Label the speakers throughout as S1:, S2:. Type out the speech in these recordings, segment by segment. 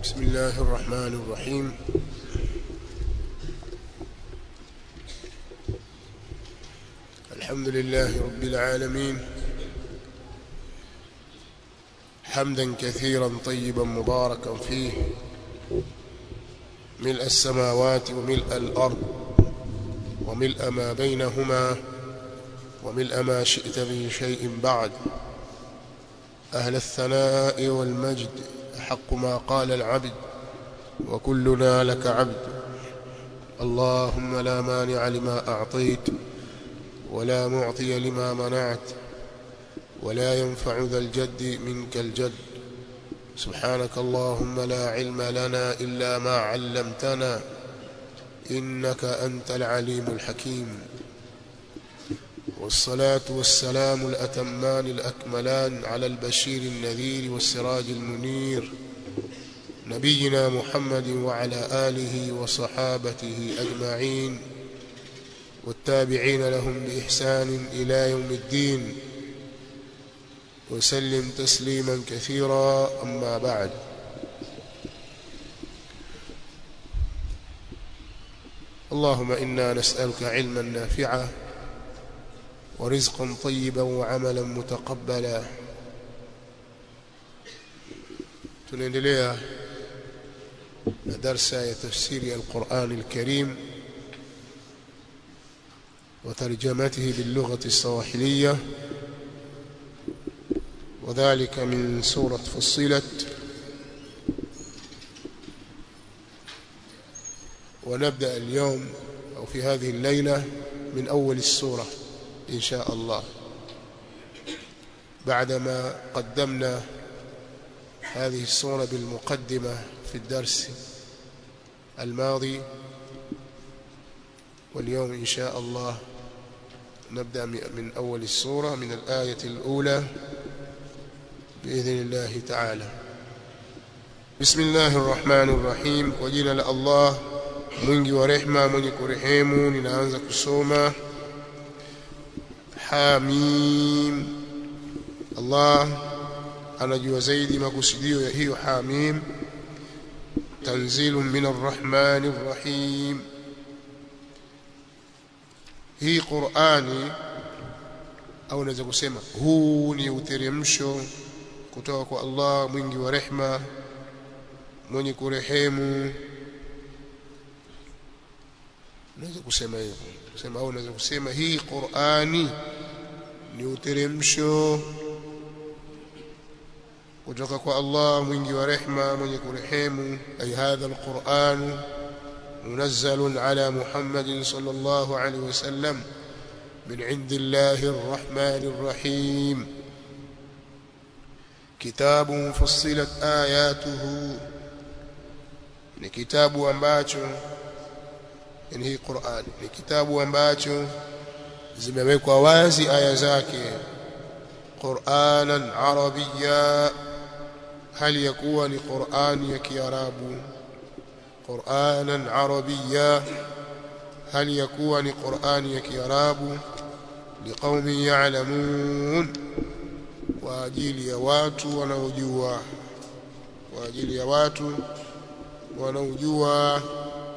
S1: بسم الله الرحمن الرحيم الحمد لله رب العالمين حمدا كثيرا طيبا مباركا فيه ملء السماوات وملء الأرض وملء ما بينهما وملء ما شئت من شيء بعد أهل الثناء والمجد حق ما قال العبد وكلنا لك عبد اللهم لا مانع لما أعطيت ولا معطي لما منعت ولا ينفع ذا الجد منك الجد سبحانك اللهم لا علم لنا إلا ما علمتنا إنك أنت العليم الحكيم والصلاة والسلام الأتمان الأكملان على البشير النذير والسراج المنير نبينا محمد وعلى آله وصحابته أجمعين والتابعين لهم بإحسان إلى يوم الدين وسلم تسليما كثيرا أما بعد اللهم إنا نسألك علما نافعا ورزقا طيبا وعملا متقبلا tunaendelea na darsa ya tafsiri ya Qur'an al-Karim وترجمته باللغة الصواحلية وذلك من سورة فصلت ونبدأ اليوم أو في هذه الليلة من أول السورة إن شاء الله بعدما قدمنا هذه السورة بالمقدمة في الدرس الماضي واليوم إن شاء الله نبدأ من أول السورة من الآية الأولى بإذن الله تعالى بسم الله الرحمن الرحيم وجينا الله mwingi wa rehma mwenye kurehemu ninaanza kusoma hamim Allah anajua zaidi makusudio ya hiyo hamim tanzilun min arrahmani arrahim hii Qur'ani au unaweza kusema huu ni uteremsho kutoka kwa Allah mwingi wa rehma mwenye kurehemu unaweza kusema hivyo kusema au unaweza kusema hii Qur'ani ni uteremsho kutoka kwa Allah mwingi wa rehma mwenye kurehemu ay hadha alquran munazzal ala Muhammad sallallahu alayhi wasallam min indillahi arrahman arrahim kitabu mufassilat ayatuhu ni kitabu ambacho yani hii Qur'an ni kitabu ambacho zimewekwa wazi aya zake Qur'anan Arabiyya hali yakuwa ni Qur'ani ya Kiarabu Qur'anan Arabiyya hali yakuwa ni Qur'ani ya Kiarabu liqaumin ya'lamun kwa ajili ya watu wanaojua kwa ajili ya watu wanaojua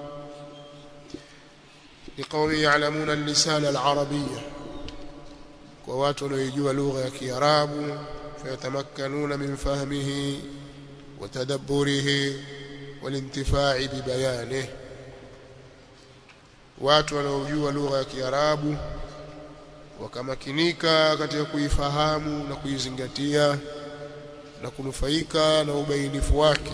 S1: liqaumin ya'lamun al-lisan al-arabiyya kwa watu wanaojua lugha ya Kiarabu fayatamakkanuna min fahmihi wa tadabburihi walintifai bibayanihi watu wanaojua lugha ya Kiarabu wakamakinika katika kuifahamu na kuizingatia na kunufaika na ubainifu wake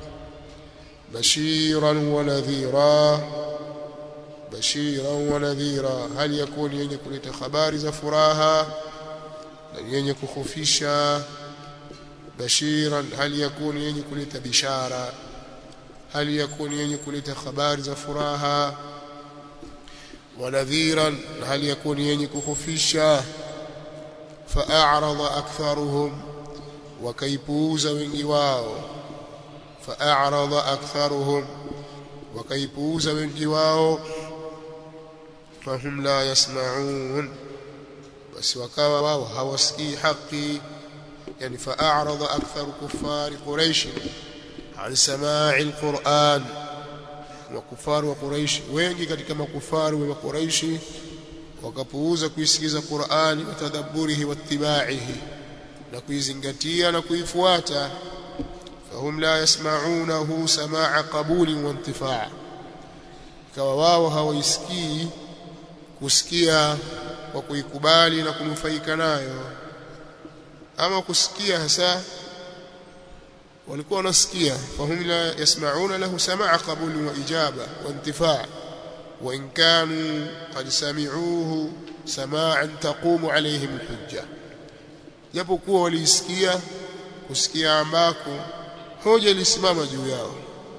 S1: bashiran wa nadhira bashiran wa nadhira hali yakuni yenye kuleta habari za furaha na yenye kukhofisha bashiran hali yakuni yenye kuleta bishara hali yakuni yenye kuleta habari za furaha wa nadhiran hali yakuni yenye kukhofisha fa'arada aktharuhum wakaipuuza wengi wao fa'arada aktharuhum wakaipuuza wengi wao fahum la yasma'un basi wakawa wao hawasikii haki yani fa'arada akthar kuffar quraish an samai alquran makufaru wa Quraishi wengi katika makufaru wa Quraishi wakapuuza kuisikiza Qur'ani wa tadabburihi wa ittibaihi na kuizingatia na kuifuata fahum la yasma'unahu samaa qabuli wa intifaa ikawa wao hawaisikii kusikia kwa kuikubali na kunufaika nayo ama kusikia hasa walikuwa wanasikia fahum la yasma'una lahu samaa qabuli wa ijaba wa intifaa وإن كانوا قد سمعوه سماعا تقوم عليهم الحجة japokuwa walisikia kusikia ambako hoja ilisimama juu yao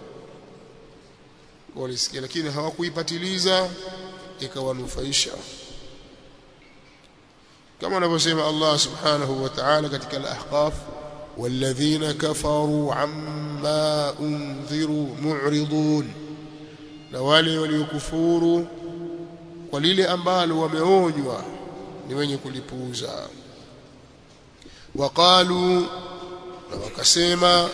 S1: walisikia lakini hawakuipatiliza ikawanufaisha kama anavyosema Allah subhanahu wa ta'ala katika al-ahqaf والذين كفروا عما أنذروا معرضون na wale waliokufuru kwa lile ambalo wameonywa ni wenye kulipuuza waqalu na wakasema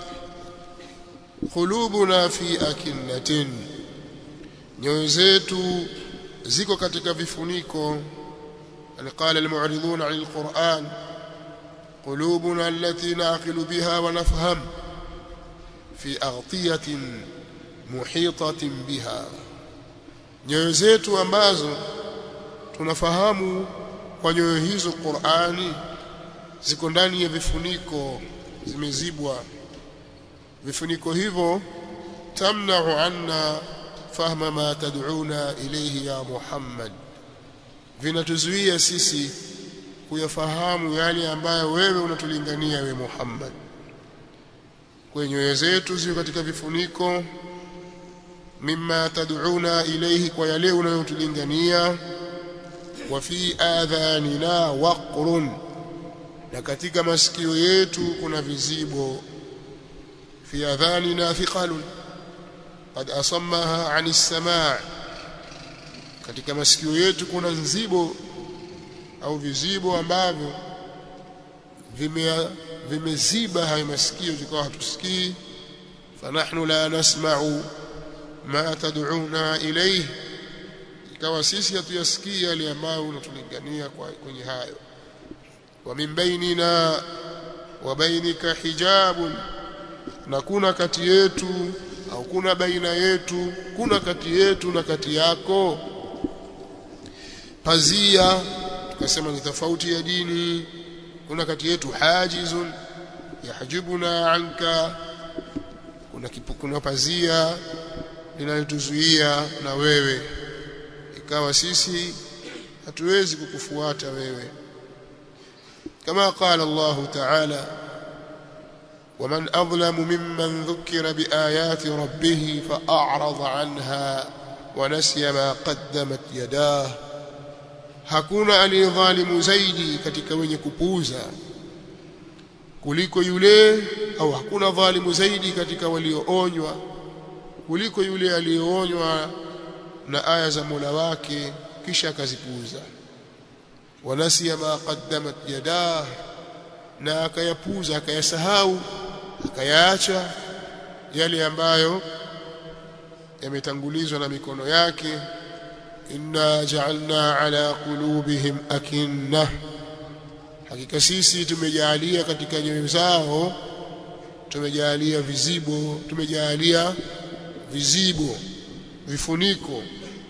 S1: qulubuna fi akinnatin nyoyo zetu ziko katika vifuniko قال المعرضون عن القرآن قلوبنا التي نعقل بها ونفهم في أغطية muhitatin biha nyoyo zetu ambazo tunafahamu kwa nyoyo hizo Qur'ani ziko ndani ya vifuniko zimezibwa vifuniko hivyo tamna'u anna fahma ma tad'una ilayhi ya Muhammad vinatuzuia sisi kuyafahamu yale ambayo wewe unatulingania we Muhammad kwa nyoyo zetu ziko katika vifuniko mimma tad'una ilayhi kwa yale unayotulingania wa fi adhanina waqrun na katika masikio yetu kuna vizibo fi adhanina thiqalun qad asammaha 'ani as-sama' katika masikio yetu kuna nzibo au vizibo ambavyo vime vimeziba hayo masikio tukawa hatusikii fanahnu la nasma'u ma tad'una ilayhi ikawa sisi hatuyasikii yale ambayo unatulingania kwenye hayo wa min bainina wa bainika hijabun na kuna kati yetu au kuna baina yetu kuna kati yetu na kati yako pazia tukasema ni tofauti ya dini kuna kati yetu hajizun yahjibuna anka kuna kipu, kuna pazia linalotuzuia na wewe ikawa sisi hatuwezi kukufuata wewe kama qala Allah ta'ala ومن أظلم ممن ذكر بآيات ربه فأعرض عنها ونسي ما قدمت يداه hakuna aliyedhalimu zaidi katika wenye kupuuza kuliko yule au hakuna dhalimu zaidi katika walioonywa kuliko yule aliyeonywa na aya za Mola wake kisha akazipuuza wanasiya ma qaddamat yadah na akayapuuza akayasahau akayaacha yale ambayo yametangulizwa na mikono yake inna ja'alna ala qulubihim akinna hakika sisi tumejalia katika nyoyo zao tumejalia vizibo tumejalia vizibo vifuniko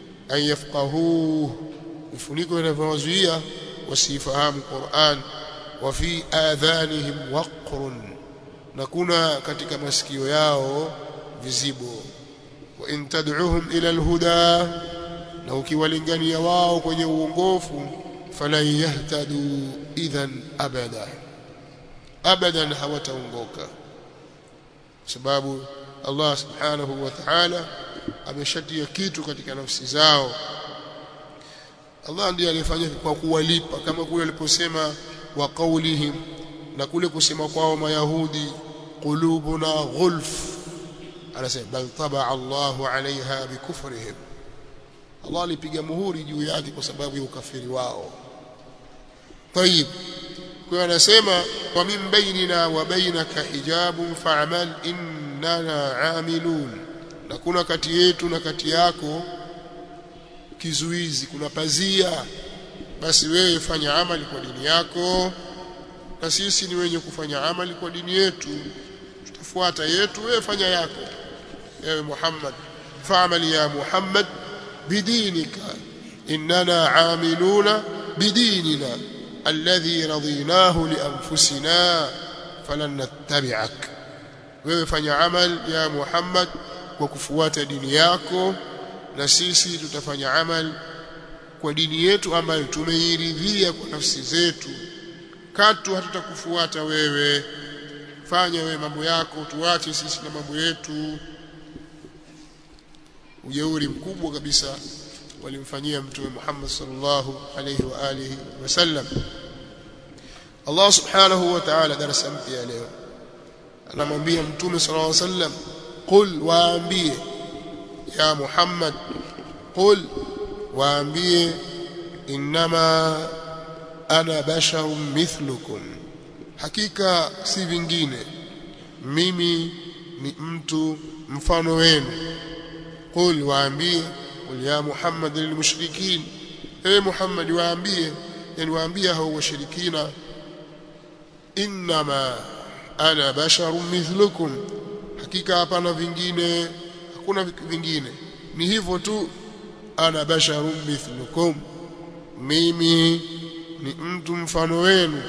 S1: ayafqahu vifuniko vinavyowazuia wasifahamu Qur'an wa fi adhanihim waqrun na kuna katika masikio yao vizibo wa in tad'uhum ila alhuda na ukiwalingania wao kwenye uongofu falan yahtadu idhan abada abadan hawataongoka sababu Allah subhanahu wa ta'ala ameshatia kitu katika nafsi zao Allah ndiye alifanya kwa kuwalipa kama kule aliposema wa qaulihim na kule kusema kwao mayahudi qulubuna ghulf anasema bal taba Allahu alaiha bikufrihim Allah alipiga muhuri juu yake kwa sababu ya ukafiri wao طيب kwa anasema wa min bainina wa bainaka hijabun fa'mal innana amilun na kuna kati yetu na kati yako kizuizi kuna pazia basi wewe fanya amali kwa dini yako na sisi ni wenye kufanya amali kwa dini yetu tutafuata yetu wewe fanya yako ewe Muhammad fa'mal ya Muhammad bidinika innana amiluna bidinina alladhi radinahu li anfusina falan nattabi'ak wewe fanya amal ya Muhammad kwa kufuata dini yako na sisi tutafanya amal kwa dini yetu ambayo tumeiridhia kwa nafsi zetu katu hatutakufuata wewe fanya wewe mambo yako tuache sisi na mambo yetu ujeuri mkubwa kabisa walimfanyia mtume Muhammad sallallahu alayhi wa alihi wasallam Allah subhanahu wa ta'ala darasa mpya leo anamwambia mtume sallallahu alayhi wasallam qul waambie ya Muhammad qul waambie innama ana basharun mithlukum hakika si vingine mimi ni mtu mfano wenu qul waambie qul ya muhammad lilmushrikin ewe muhammad waambie yani waambie hao washirikina innama ana basharun mithlukum hakika hapana vingine hakuna vingine ni hivyo tu ana basharun mithlukum mimi ni mtu mfano wenu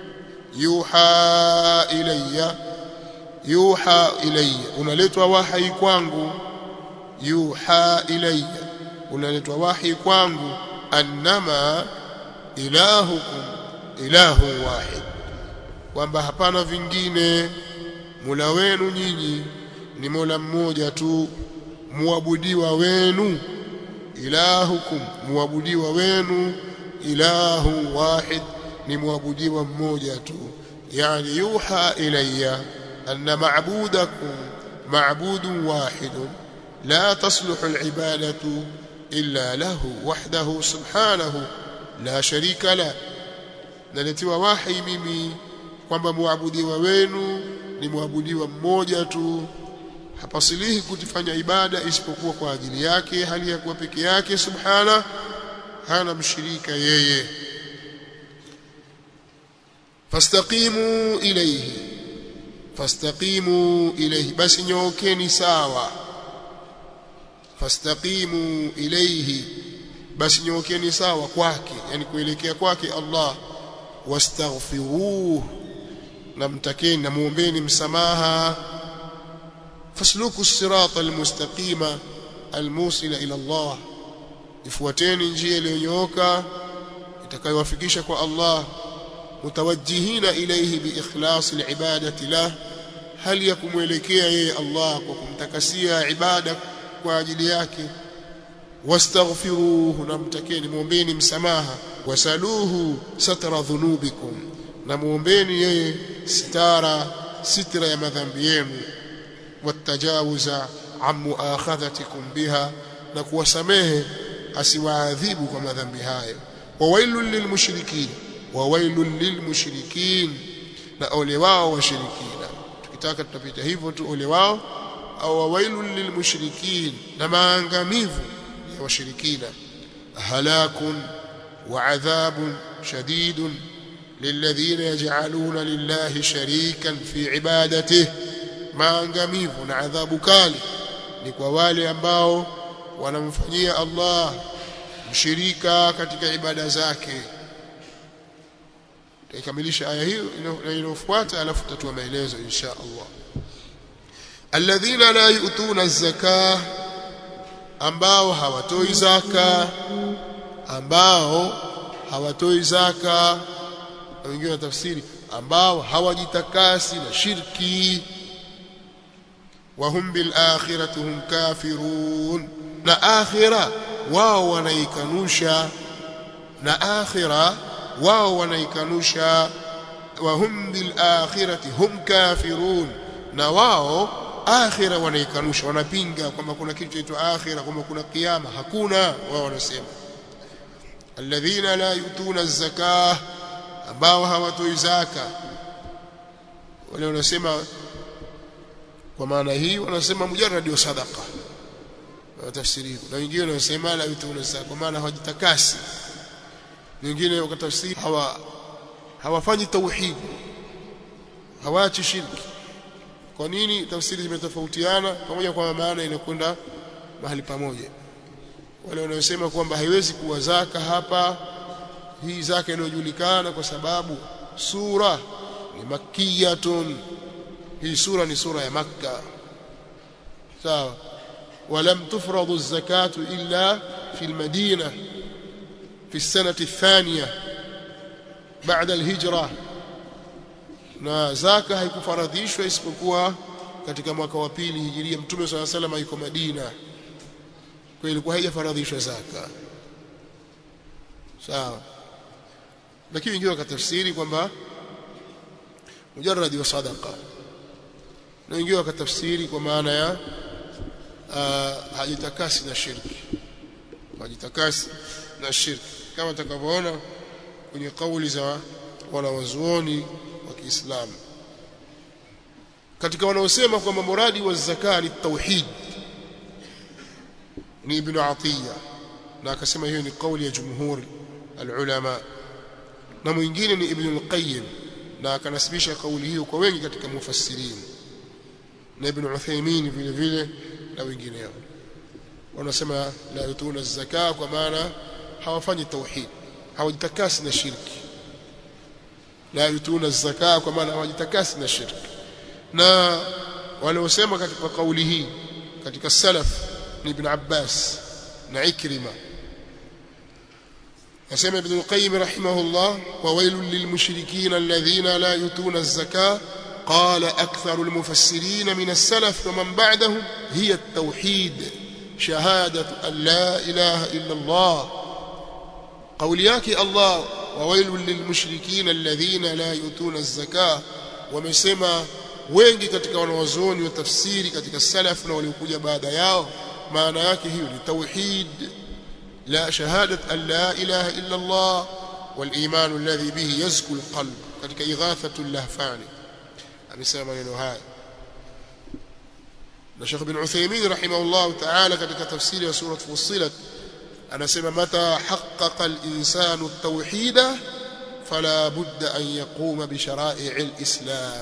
S1: yuha ilayya yuha ilayya unaletwa wahi kwangu yuha ilayya unaletwa wahi kwangu annama ilahukum ilahu wahid kwamba hapana vingine mula wenu nyinyi ni mola mmoja tu muabudiwa wenu ilahukum muabudiwa wenu ilahu wahid ni muabudiwa mmoja tu yani yuha ilayya anna ma'budakum ma'budun wahidun la tasluhu al'ibadatu illa lahu wahdahu subhanahu la sharika la naletiwa wahi mimi kwamba muabudiwa wenu ni muabudiwa mmoja tu hapasilihi kutifanya ibada isipokuwa kwa ajili yake hali ya kuwa peke yake subhana hana mshirika yeye fastaqimu ilayhi fastaqimu ilayhi basi nyookeni sawa fastaqimu ilayhi basi nyookeni sawa kwake yani kuelekea kwake Allah wastaghfiruhu na mtakeni na muombeni msamaha fasluku sirata almustaqima almusila ila Allah ifuateni njia iliyonyooka itakayowafikisha kwa Allah mutawajjihina ilayhi biikhlas alibadati lah hali ya kumwelekea yeye Allah kwa kumtakasia ibada kwa ajili yake wastaghfiruhu na mtakeni muombeni msamaha wasaluhu satra dhunubikum na muombeni yeye sitara sitra ya madhambi yenu watajawuza an muakhadhatikum biha na kuwasamehe asiwaadhibu kwa madhambi hayo wawailul lilmushrikin wawailul lilmushrikin na ole wao washirikina tukitaka tutapita hivyo tu ole wao au wawailul lilmushrikin na maangamivu ya washirikina halakun wa adhabun shadidun للذين يجعلون لله شريكا في عبادته maangamivu na adhabu kali ni kwa wale ambao wanamfanyia Allah mshirika katika ibada zake tuikamilisha aya hiyo inayofuata alafu tutatua maelezo insha Allah alladhina la yu'tuna az-zakah ambao hawatoi zaka ambao hawatoi zaka na wengine tafsiri ambao hawajitakasi na shirki wahum bil akhirati hum kafirun na akhira wao wanaikanusha na akhira wao wanaikanusha wahum bil akhirati hum kafirun na wao akhira wanaikanusha wanapinga kwamba kuna kitu chaitwa akhira kwamba kuna kiyama hakuna wao wanasema alladhina la yutuna az-zakah ambao hawatoi zaka wale wanasema kwa maana hii wanasema mujarrad wa sadaqa tafsiri na wengine wanasema la yutuna zaka kwa maana hawajitakasi wengine wakatafsiri hawa hawafanyi tauhid hawaachi shirki kwa nini tafsiri zimetofautiana pamoja kwa maana inakwenda mahali pamoja wale wanaosema kwamba haiwezi kuwa zaka hapa hii zaka inayojulikana kwa sababu sura ni makkiyatun hii sura ni sura ya makka sawa ولم تفرض الزكاة إلا في المدينة في السنة الثانية بعد الهجرة na zaka haikufaradhishwa isipokuwa katika mwaka wa pili hijiria mtume swalla sallam yuko Madina kwa ilikuwa haijafaradhishwa zaka sawa lakini wengine wakatafsiri kwamba mujarradi wa sadaqa na wengine wakatafsiri kwa maana ya uh, hajitakasi na shirki hajitakasi na shirki kama tutakavyoona kwenye kauli za wanawazuoni wa Kiislamu katika wanaosema kwamba muradi wa zaka ni tauhid ni ibn Atiya na akasema hiyo ni kauli ya jumhuri alulama na mwingine ni ibn al-Qayyim na akanasibisha kauli hiyo kwa wengi katika mufassirin na ibn Uthaymeen vile vile na wengineo wanasema la yutuna zaka kwa maana hawafanyi tauhid hawajitakasi na shirki la yutuna zaka kwa maana hawajitakasi na shirki na waliosema katika kauli hii katika salaf ni ibn Abbas na Ikrima nasema ibn al-Qayyim rahimahullah wa wailul lilmushrikin alladhina la yutuna az-zakah قال أكثر المفسرين من السلف ومن بعدهم هي التوحيد شهادة أن لا إله إلا الله قولياك الله وويل للمشركين الذين لا يؤتون الزكاة ومسما wengi katika wanawazuoni wa tafsiri katika salaf na waliokuja baada yao maana yake hiyo ni tauhid la shahadat an la ilaha illa Allah wal iman alladhi bihi yazku alqalb katika ighathatu lahfani amesema maneno haya na Sheikh bin Uthaymeen rahimahullah ta'ala katika tafsiri ya sura Fussilat anasema mata haqqaqa al-insanu at-tauhida fala budda an yaquma bi shara'i' al-islam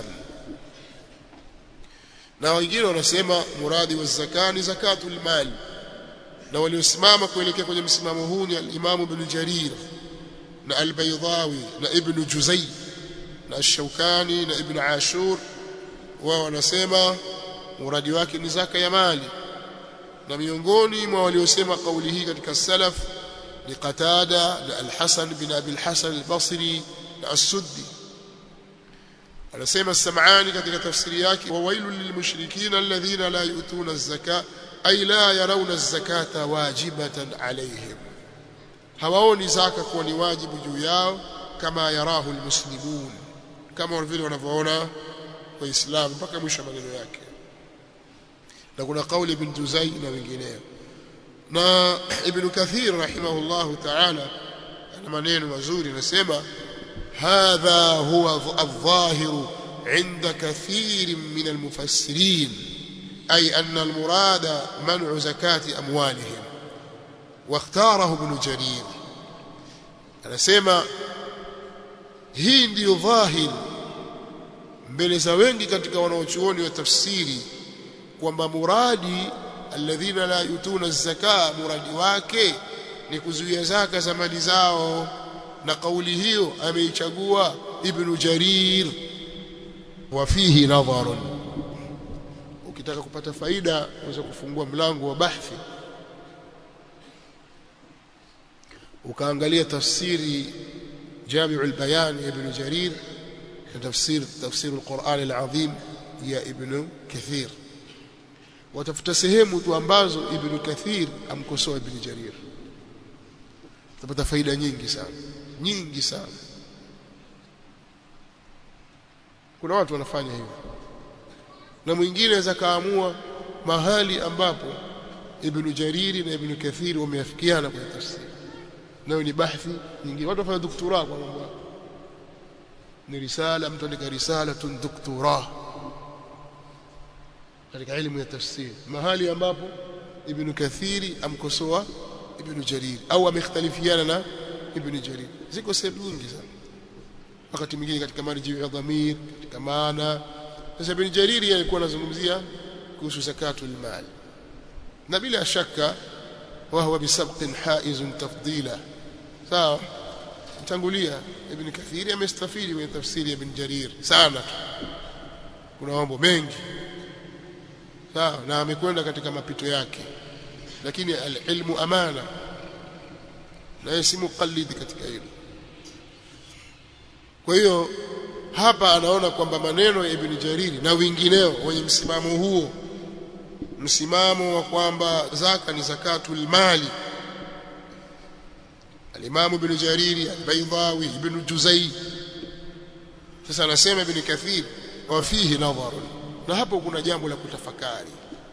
S1: na wengine wanasema muradi wa zakani zakatul mal na waliosimama kuelekea kwenye msimamo huu ni al-Imam Ibn Jarir na al-Baydawi na Ibn Juzay na Shaukani na Ibn Ashur wao wanasema muradi wake ni zaka ya mali na miongoni mwa waliosema kauli hii katika salaf ni Qatada na Al-Hasan bin Abi Al-Hasan Al-Basri na As-Suddi anasema Sam'ani katika tafsiri yake wa wailul lilmushrikin alladhina la yu'tuna az-zaka ay la yarawna az-zakata wajibatan alayhim hawaoni zaka kuwa ni wajibu juu yao kama yarahu almuslimun kama vile wanavyoona waislamu mpaka mwisho maneno yake na kuna kauli ibn Juzai na wengineo na ibn Kathir rahimahullahu ta'ala ana maneno mazuri anasema hadha huwa adh-dhahiru عند كثير من المفسرين أي أن المراد منع زكاة أموالهم واختاره ابن جرير أنا سيما hii ndiyo dhahir mbele za wengi katika wanaochuoni wa tafsiri kwamba muradi alladhina la yutuna zaka muradi wake ni kuzuia zaka za mali zao na kauli hiyo ameichagua ibn jarir wa fihi nadharun ukitaka kupata faida unaweza kufungua mlango wa bahthi ukaangalia tafsiri جامع البيان ابن جرير تفسير تفسير القرآن العظيم يا ابن كثير watafuta sehemu tu ambazo ibn kathir amkosoa ibn jarir utapata faida nyingi sana nyingi sana kuna watu wanafanya hivyo na mwingine anaweza kaamua mahali ambapo ibn jariri na ibn kathir wameafikiana kwenye tafsiri nayo ni bahthi nyingine watu wafanya doktora kwa mambo ni risala mtu andika risala tun doktora katika elimu ya tafsiri mahali ambapo ibn kathiri amkosoa ibn jarir au amekhtalifiana na ibn jarir ziko sehemu nyingi sana wakati mwingine katika marji ya dhamir katika maana sasa ibn jarir alikuwa anazungumzia kuhusu zakatul mal na bila shaka وهو بسبق حائز تفضيلا sawa tangulia ibn kathiri amestafidi kwenye tafsiri ya ibn jarir sana kuna mambo mengi sawa na amekwenda katika mapito yake lakini alilmu amana na yeye si muqallidi katika hilo kwa hiyo hapa anaona kwamba maneno ya ibn jariri na wengineo wenye msimamo huo msimamo wa kwamba zaka ni zakatul mali al-Imam Ibn Jariri al-Baydawi Ibn Juzay sasa anasema Ibn Kathir wa fihi nadhar na hapo kuna jambo la kutafakari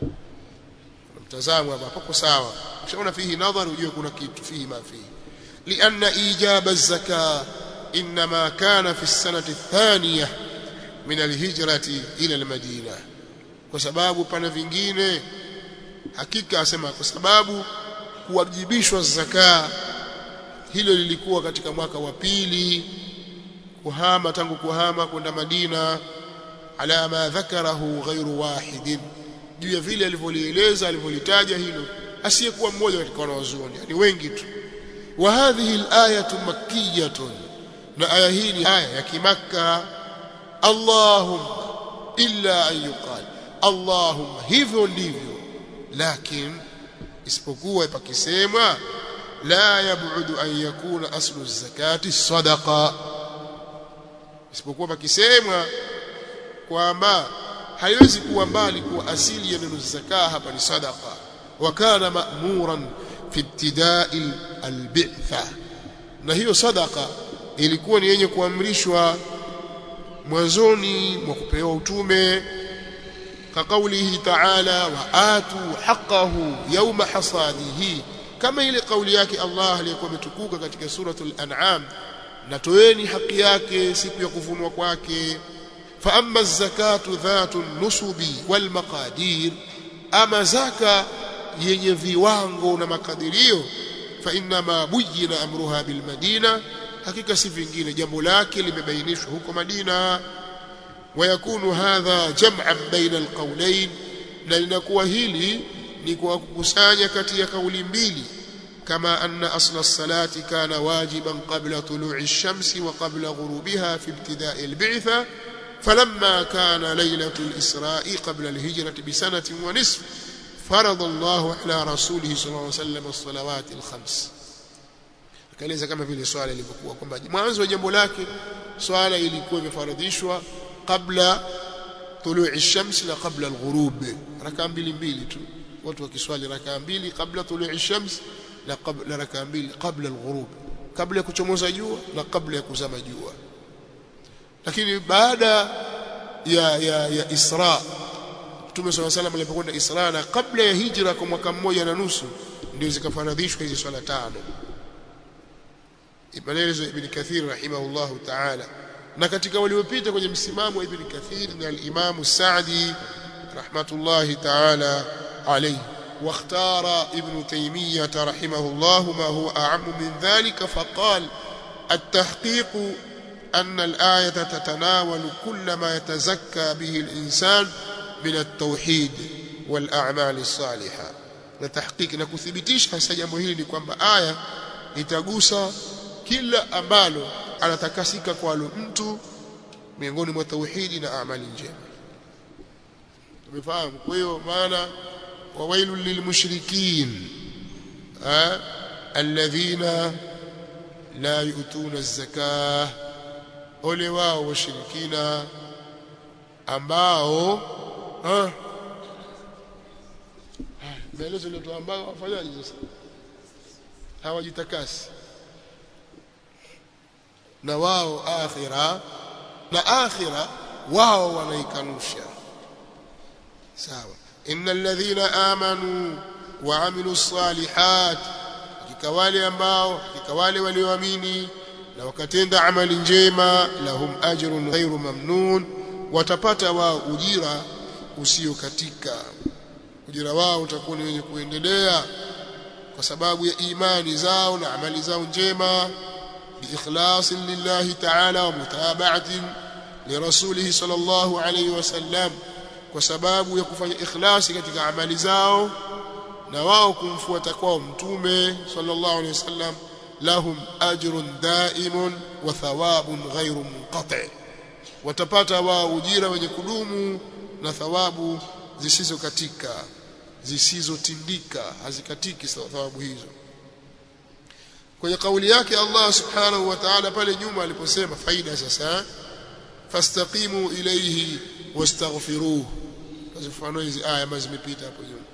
S1: mtazamo hapa hapo sawa ukishaona fihi nadhar ujue kuna kitu fihi ma fihi لأن إيجاب الزكاة إنما كان في السنة الثانية من الهجرة إلى المدينة kwa sababu pana vingine hakika asema kwa sababu kuwajibishwa zaka hilo lilikuwa katika mwaka wa pili kuhama tangu kuhama kwenda Madina ala ma dhakarahu ghairu wahidin juu ya vile alivyolieleza alivyolitaja hilo asiyekuwa mmoja katika wanawazuoni yani wengi tu wa hadhihi al-ayatu makkiyatun na aya hii ni aya ya kimakka Allahumma illa an yuqal Allahumma hivyo ndivyo lakin isipokuwa pakisemwa la yabudu an yakuna aslu zakati sadaqa isipokuwa pakisemwa kwamba haiwezi kuwa mbali kuwa asili ya neno zaka hapa ni sadaqa wa kana ma'muran fi ibtida'i al-bi'tha na hiyo sadaqa ilikuwa ni yenye kuamrishwa mwanzoni mwa kupewa utume كقوله تعالى وآتوا حقه يوم حصاده كما ile kauli yake Allah aliyokuwa ametukuka katika suratul an'am na toeni haki yake siku ya kuvunwa kwake fa amma zakatu dhatu nusubi wal maqadir ama zaka yenye viwango na makadirio fa inna ma bujina amruha bil madina hakika si vingine jambo lake limebainishwa huko Madina ويكون هذا جمعا بين القولين na linakuwa hili ni kwa kukusanya kati ya kauli mbili kama anna asla as-salati kana wajiban qabla tulu'i ash-shamsi wa qabla ghurubiha fi ibtida'i al-bi'tha falamma kana laylatu al-isra'i qabla al-hijrati bi sanatin wa nisf farada Allahu ala rasulihi sallallahu alayhi wasallam as-salawat al-khams akaeleza kama vile swala lilivyokuwa kwamba mwanzo wa jambo lake swala ilikuwa imefaradhishwa kabla tului shams na kabla alghurub rakaa mbili mbili tu watu wakiswali rakaa mbili kabla tului shams na kabla rakaa mbili kabla alghurub kabla ya kuchomoza jua na kabla ya kuzama jua lakini baada ya ya ya Isra Mtume صلى الله عليه وسلم alipokwenda Isra na kabla ya hijra kwa mwaka mmoja na nusu ndio zikafaradhishwa hizi swala tano Ibn Ibn Kathir rahimahullahu ta'ala na katika waliopita kwenye msimamo wa Ibn Kathir ni al-Imam Sa'di rahmatullahi ta'ala alayhi واختار ابن تيمية رحمه الله ما هو أعم من ذلك فقال التحقيق أن الآية تتناول كل ما يتزكى به الإنسان من التوحيد والأعمال الصالحة لتحقيق نكثبتيش hasa jambo hili ni kwamba aya itagusa kila ambalo anatakasika kwalo mtu miongoni mwa tauhidi na amali njema tumefahamu kwa hiyo maana wawailul lilmushrikin alladhina la yu'tuna az-zakah ole wao washirikina ambao maelezo ndio ambao wafanyaje sasa hawajitakasi na wao akhira na akhira wao wanaikanusha sawa innal ladhina amanu wa amilus salihat hakika wale ambao hakika wale walioamini na wakatenda amali njema lahum ajrun ghairu mamnun watapata wao ujira usio katika ujira wao utakuwa ni wenye kuendelea kwa sababu ya imani zao na amali zao njema biikhlasin lillahi ta'ala wa mutaba'atin lirasulihi sallallahu alayhi wasallam kwa sababu ya kufanya ikhlasi katika amali zao na wao kumfuata kwao mtume sallallahu alayhi wasallam lahum ajrun daimun wa thawabun ghairu munqati watapata wao ujira wenye kudumu na thawabu zisizokatika zisizotindika hazikatiki thawabu hizo kwenye kauli yake Allah subhanahu wa ta'ala pale nyuma aliposema faida sasa fastaqimu ilayhi wastaghfiruh mfano hizi aya ambazo zimepita hapo nyuma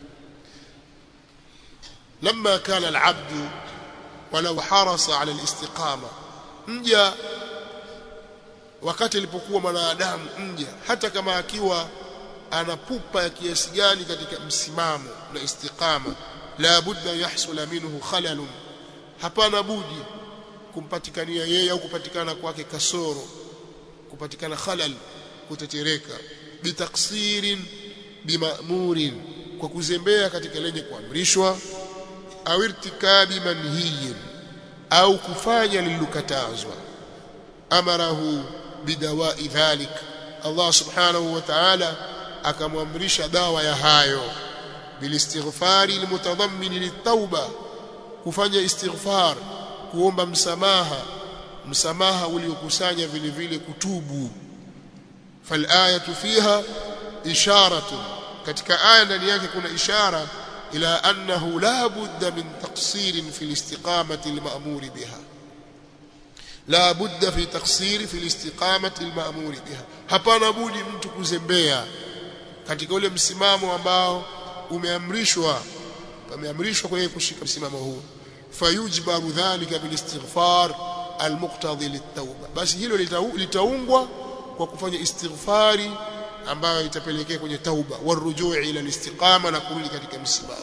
S1: لما كان العبد ولو حرص على الاستقامه mja wakati alipokuwa mwanadamu mja hata kama akiwa ana pupa ya kiasi gani katika msimamo na istiqama la budda yahsula minhu khalalun hapana budi kumpatikania yeye au kupatikana kwake kasoro kupatikana khalal kutetereka bitaksirin bimamurin kwa kuzembea katika lenye kuamrishwa au irtikabi manhiyin au kufanya lilokatazwa amarahu bidawai dhalik Allah subhanahu wa ta'ala akamwamrisha dawa ya hayo bilistighfari almutadammin litauba kufanya istighfar kuomba msamaha msamaha uliokusanya vile vile kutubu falayatu fiha isharatu katika aya ndani yake kuna ishara ila annahu la budda min taqsirin fi alistiqamati alma'mur biha la budda fi taqsiri fi alistiqamati alma'mur biha hapana budi mtu kuzembea katika ule msimamo ambao umeamrishwa pameamrishwa kwa yeye kushika msimamo huu fayujbaru dhalika bilistighfar almuqtadi litauba basi hilo litaungwa kwa kufanya istighfari ambayo itapelekea kwenye tauba warujuu ila alistiqama na kurudi katika msimamo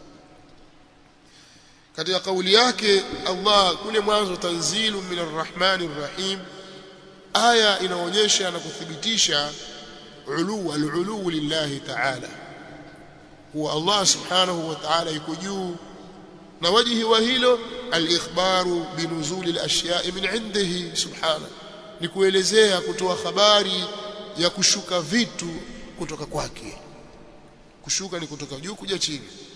S1: katika kauli yake Allah kule mwanzo tanzilu min arrahmani arrahim aya inaonyesha na kuthibitisha ulu alulu lillahi ta'ala huwa Allah subhanahu wa ta'ala yuko juu na wajihi wa hilo al-ikhbaru binuzuli al-ashya'i min indihi subhanahu ni kuelezea kutoa habari ya kushuka vitu kutoka kwake kushuka ni kutoka juu kuja chini